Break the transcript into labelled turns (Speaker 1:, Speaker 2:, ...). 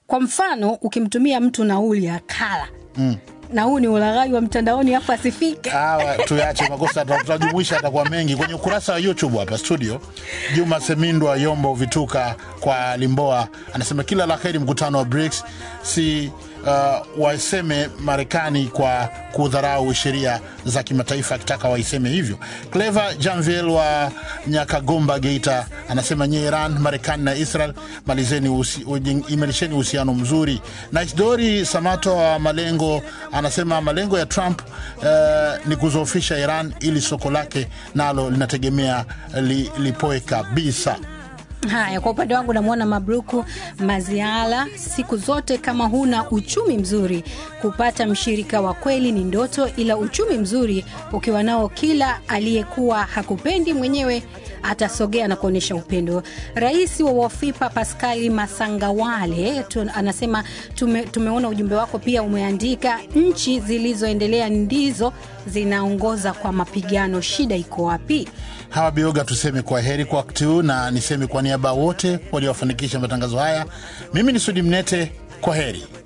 Speaker 1: kwa mfano ukimtumia mtu nauli akala mm. na huu ni ulaghai wa mtandaoni afu asifike
Speaker 2: Hawa tuyache makosa, tuta- tutajumuisha atakuwa mengi kwenye ukurasa wa YouTube hapa studio. Juma Semindwa Yombo Vituka kwa Limboa anasema kila la heri mkutano wa BRICS, si uh, waiseme Marekani kwa kudharau sheria za kimataifa, akitaka waiseme hivyo. Clever Janviel wa Nyakagomba Geita anasema nye Iran, Marekani na Israel malizeni usi, ujeng- imarisheni uhusiano mzuri. Na Isdori Samato wa Malengo anasema malengo ya Trump uh, ni kuzoofisha Iran ili soko lake nalo linategemea li, lipoe kabisa.
Speaker 1: Haya, kwa upande wangu namwona Mabruku Maziala, siku zote kama huna uchumi mzuri, kupata mshirika wa kweli ni ndoto, ila uchumi mzuri ukiwa nao, kila aliyekuwa hakupendi mwenyewe atasogea na kuonyesha upendo. Rais wa Wafipa Paskali Masangawale tu, anasema tume, tumeona ujumbe wako pia umeandika, nchi zilizoendelea ndizo zinaongoza kwa mapigano, shida iko wapi?
Speaker 2: Hawa Bioga, tuseme kwa heri kwa wakati huu, na niseme kwa niaba ya wote waliofanikisha matangazo haya, mimi ni Sudi Mnete, kwa heri.